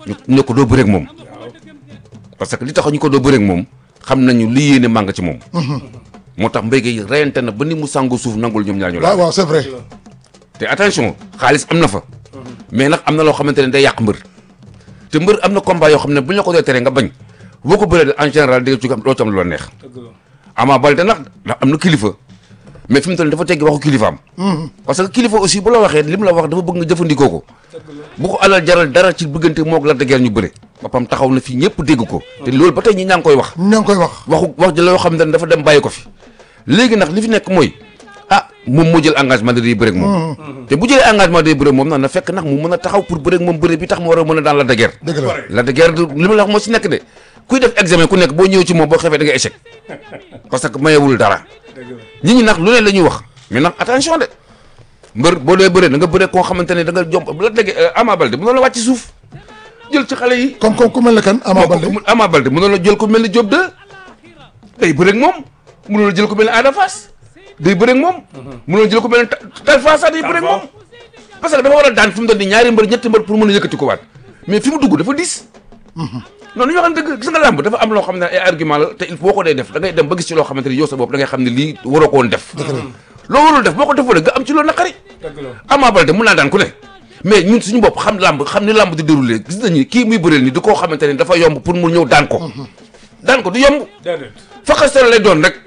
ñu ne ko doo bëreeg moom parce que li tax ñu ko doo bëreeg moom xam nañu li yéene màng ci moom moo tax mbéy gi reyante na ba ni mu sàngu suuf nangul ñoom ñaar ñu waaw laal waaw c'est vrai te attention xaalis am na fa mais nag am na loo xamante ne day yàq mbër te mbër am na combat yoo xam ne bu ñu la ko dee tere nga bañ boo ko bëree en général di nga ci am loo ci am lu la neex Ama Baldé nag ndax am na kilifa mais fi mu toll nii dafa teggi waxu kilifaam parce que kilifa aussi bu la waxee li mu la wax dafa bëgg nga jëfandikoo ko bu ko alal jaral dara ci bëggante moog la dëggeer ñu bëre boppam taxaw na fii ñëpp dégg ko te loolu ba tey ñi ñaa ngi koy wax ña ngi koy wax waxu wax ji la yoo xam ne dafa dem bàyyi ko fi léegi nag li fi nekk mooy ah moom moo jël engagement de day bëre ak moom te bu jëlee engagement day bëre ak moom nag na fekk nag mu mën a taxaw pour bëre ak moom bëre bi tax mu war a mën a daan la dëggeer dëgg la la dëggeer du li ma la wax moo si nekk de kuy def examen ku nekk boo ñëwee ci moom boo xefee da nga échec parce que mayewul dara nit ñi nag lu ne la ñuy wax mais nag attention de mbër boo dee bëre da nga bëre koo xamante ne da nga jom bu la déggee Ama Baldé mënoon la wàcc suuf jël ci xale yi comme comme ku mel ne kan Ama Baldé Ama Ama Baldé mënoon la jël ko mel ni Diop 2 day bëre ak moom mënoon la jël ko mel ni Ada Fass day bëre ak moom mënoon la jël ko mel ni Talfa sax day bëre ak moom parce que dafa war a daan fi mu doon di ñaari mbër ñetti mbër pour mën a yëkkati ko waat mais fi mu dugg dafa diis non ñu waxan dëgg gis nga làmb dafa am loo xam ne ay argument la te il faut boo ko dee def da ngay dem ba gis ci loo xamante ni yow sa bopp da ngay xam ne lii waroo ko woon def loo warul def boo ko defoo nga am ci loolu naqari Ama Baldé mun naa daan ku ne mais ñun suñu bopp xam làmb xam ni làmb di déroulé gis nañu kii muy bëreel ni di koo xamante ni dafa yomb pour mu ñëw daan ko daan ko du yomb faxastal lay doon rek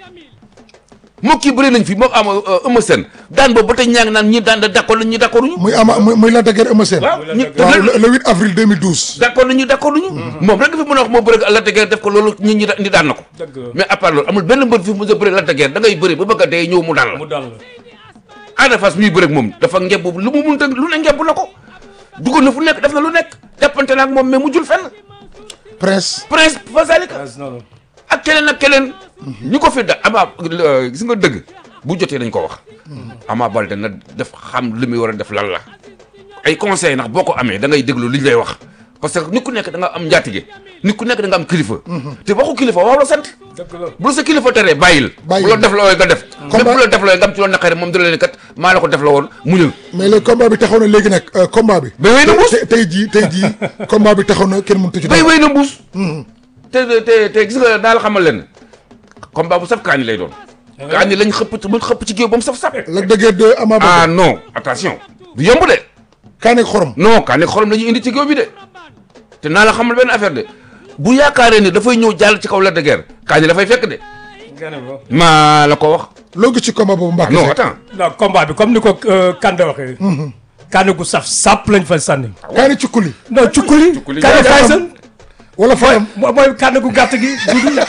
moo kii bëri nañ fi moo am Eumeu Sène daan boobu ba tey ñaa ngi naan ñi daan da d'accord nañ ñi d'accord uñu muy ama muy muy la dëgër Eumeu Sène waaw ñi waaw le le 8 avril 2012 d'accord nañu d'accord nañu moom rek fi mën a wax moo bëri la dëgër def ko loolu ñi ñi ñi daan na ko mais à part loolu amul benn mbër fi mu mën a bëri la dëgër da ngay bëri ba bëgg a dee ñëw mu daan la mu dal la Ada Fass muy bëri ak moom dafa ngebb lu mu mun lu ne ngebb na ko duggoon na fu nekk def na lu nekk jàppante na ak moom mais mu jul fenn prince prince fasalika noonu ak keneen ak keneen ñi ko fi da ama gis nga dëgg bu jotee dañ ko wax Ama Baldé na def xam li muy war a def lan la ay conseil ndax boo ko amee da ngay déglu li ñu lay wax parce que nit ku nekk da nga am njaatige nit ku nekk da nga am kilifa te waxu kilifa waaw la sant dëgg la bu la sa kilifa teree bàyyil Bàyyil. bu la def la wooy nga def même Combat- bu la def la wooy nga am ci loolu naqare moom dina leen kat maa la ko def la woon muñal mais le combat bi taxaw na léegi nag euh, combat bi Ba wéy na mbuus. tey tey jii tey jii combat bi taxaw na kenn mënut ci bay dara wéy na mbuus te te te gis nga naa la xamal leen combat bu saf kaani lay doon kaani lañ xëpp mu xëpp ci géew ba mu saf saf la dëgër de Ama Baldé ah non attention du yomb de kaane ak xorom non kaani xorom la ñuy indi ci géew bi de te naa la xamal benn affaire de bu yaakaaree ni dafay ñëw jàll ci kaw la de guerre kaani dafay fekk de nga ne ko maa la ko wax loo gis ci combat boobu Mbacke non Seck attends non combat bi comme ni ko euh, Kande waxee Kande gu saf sàpp lañ fa sànni kaane cukkuli non cukkuli Cukkuli Kande jaajëfal. Tyson wala fayam mooy mooy Kande gu gàtt gi dudu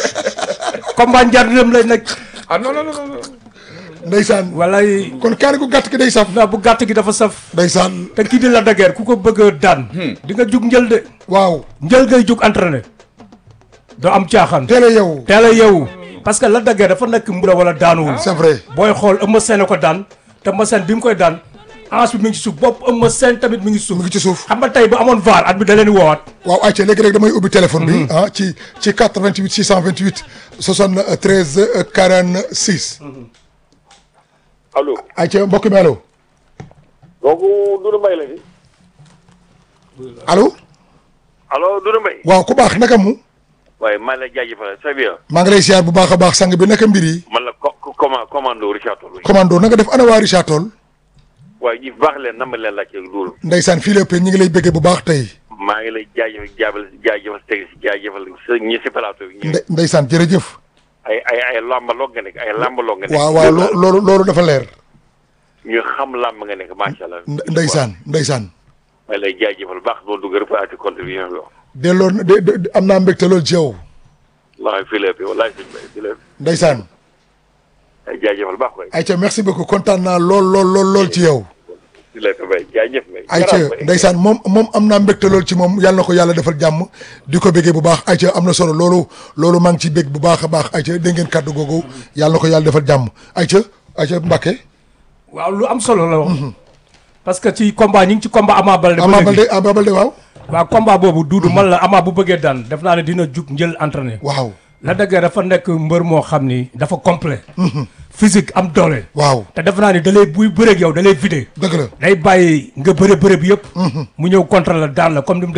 combat njarnam lay nekk ah non non non non ndeysaan walay kon kaane gu gàtt ki day saf non bu gàtt gi dafa saf ndeysaan te kii di la daguère ku ko bëgg a daan di nga jug njël de waaw njël ngay jug entraîné doo am caaxaan teel a yow teel a yeewu parce que la daguère dafa nekk mbura wala daanuwul c'est vrai booy xool Eumeu Sène a ko daan te Eumeu Sène bi mu koy daan ange bi mi ngi ci suuf bopp Eumeu Sène tamit mi ngi ci suuf mu ngi ci suuf xam nga tey bu amoon VAR at bi da leen di woowaat waaw ayca léegi rek damay ubbi téléphone bi ah ci ci 88 628 73 46 allo ayca mbokk mi allo donc Doudou Mbaye la fi allo allo Doudou Mbaye waaw ku baax naka mu waaye maa ngi lay jaajëfal très bien maa ngi lay siyaar bu baax a baax sang bi naka mbir yi man la co co- command commando Richard Toll commando nanga def ana waa Richard Toll waaye ñi baax leen nama leen laajte Doudou ndeysaan fii lépp ñi ngi lay bëggee bu baax tey maa ngi lay jaajëfal jaabal jaajëfal teg si jaajëfal sa ñi si plateau bi ñu nde ndeysaan jërëjëf ay ay ay làmbaloog nga nekk ay làmbaloog nga nekk waaw waaw loo- loolu loolu dafa leer ñu xam làmb nga nekk macha allah nde- ndeysaan ndeysaan maa ngi lay jaajëfal baax doo dugg reparti contribution bi wax delloo de de- am naa mbégte loolu ci yow wallahi fii lépp wallahi sëñ Mbaye fii lépp ndeysaan ay jaajëfal baax koy ayca merci beaucoup kontaan naa lool lool lool lool ci yow fii lépp Mbaye jaajëf Mbaye ayca ndeysaan moom moom am naa mbégte lool ci moom yàlla na ko yàlla defal jàmm di ko béggee bu baax ayca am na solo loolu loolu maa ngi ciy bég bu baax a baax ayca dégg ngeen kàddu googu yàlla na ko yàlla defal jàmm ayca ayca Mbacke waaw lu am solo la wax parce que ci combat ñi ngi ci combat Ama Baldé ba Ama léegi. Baldé Ama Baldé waaw waaw combat boobu duudu man la Ama bu bëggee daan def naa ne dina jug njël entraîné waaw la dëgg dafa nekk mbër moo xam ni dafa complet physique am doole waaw te def naa ni da lay buy bëreeg yow da lay vidé dëgg la day bàyyi nga bëre bëre bi yëpp mu ñëw contre la daan la comme ni mu